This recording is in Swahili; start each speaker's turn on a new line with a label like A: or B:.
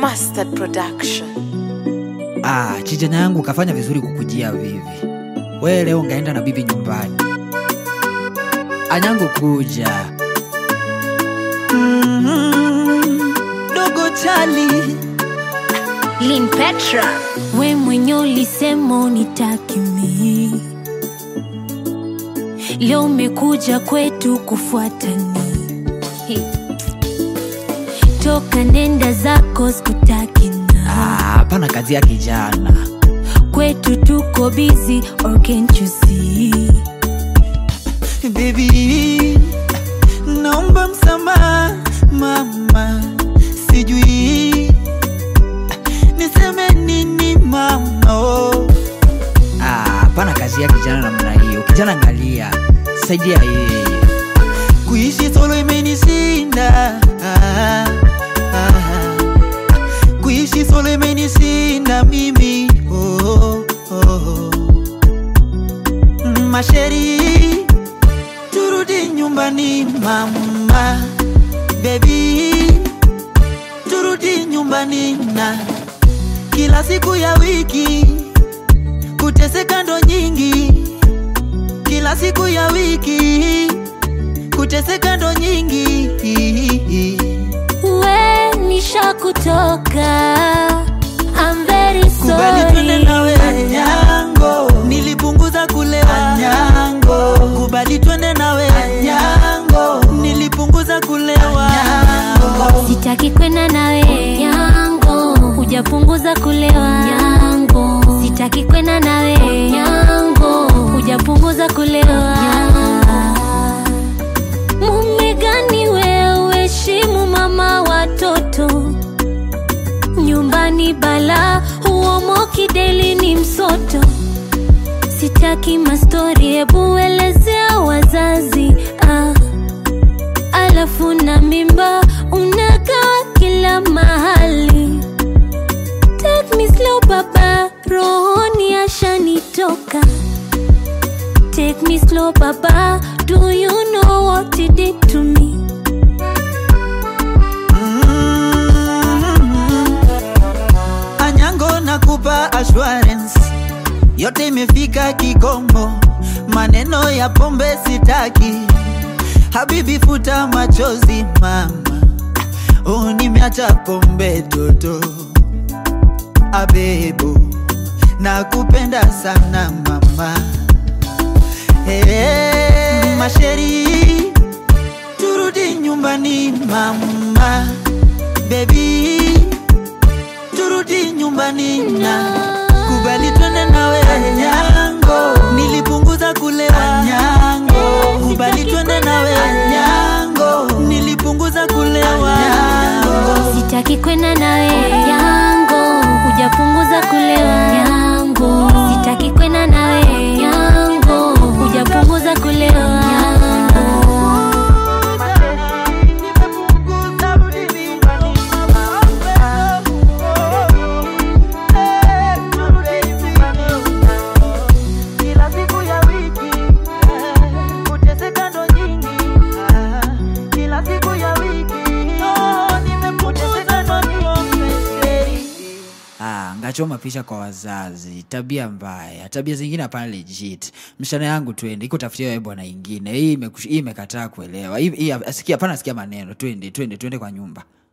A: Mustard Production.
B: Ah, chijana yangu kafanya vizuri kukujia vivi. We leo ngaenda na bibi nyumbani. Anyangu kuja.
C: Mm, dogo chali
D: Lin Petra, we mwenye ulisema unitaki mi, leo umekuja kwetu kufuatani. Hey. Toka nenda zako sikutaki na
B: Ah, hapana kazi ya kijana.
D: kwetu tuko busy or can't you see?
C: baby naomba msamaha mama sijui niseme nini mama oh.
B: Ah, hapana kazi ya kijana namna hiyo. Kijana angalia. Saidia yeye.
C: kuishi solo imenishinda ah, ah. kuishi solo imenishinda mimi oh, oh, oh. masheri turudi nyumbani mama bebi turudi nyumbani na kila siku ya wiki kuteseka ndo nyingi kila siku ya wiki kuteseka ndo nyingi
D: We nishakutoka, I'm very
C: kubali twende nawe
D: sorry.
C: anyango nilipunguza kulewa anyango kubali twende nawe anyango nilipunguza kulewa anyango
D: Sitaki kwenda nawe yango, hujapunguza kulewa yango. Sitaki kwenda nawe yango, hujapunguza kulewa Mume gani wewe, heshimu mama watoto nyumbani, bala huomoki, deli ni msoto. Sitaki mastori, hebu elezea wazazi ah alafu na mimba unakaa kila mahali. Take me slow baba, rohoni ashanitoka. Take me slow baba, do you know what you did to me?
C: Mm. Anyango nakupa assurance, yote imefika kikomo, maneno ya pombe sitaki. Habibi futa machozi mama, oh, nimeacha pombe toto. Abebo, nakupenda sana mama. Hey, masheri turudi nyumbani mama bebi turudi nyumbani na kubali twende nawe anyango nilipunguza kulewa anyango kubali twende nawe anyango nilipunguza kulewa anyango
D: Sitaki kwenda nawe yango, hujapunguza kulewa yango. Sitaki kwenda nawe yango, hujapunguza kulewa yango.
C: Kila siku ya wiki kuteseka ndo nyingi, kila siku ya wiki nimekuteseka ndo nyingi.
B: Ah, ngachoma picha kwa wazazi. Tabia mbaya. Tabia zingine hapana legit. Mshana yangu twende. Iko tafutia wewe bwana ingine. Hii imeku- hii imekataa kuelewa. Hii hii- sikia hapana sikia maneno. Twende, twende, twende kwa nyumba.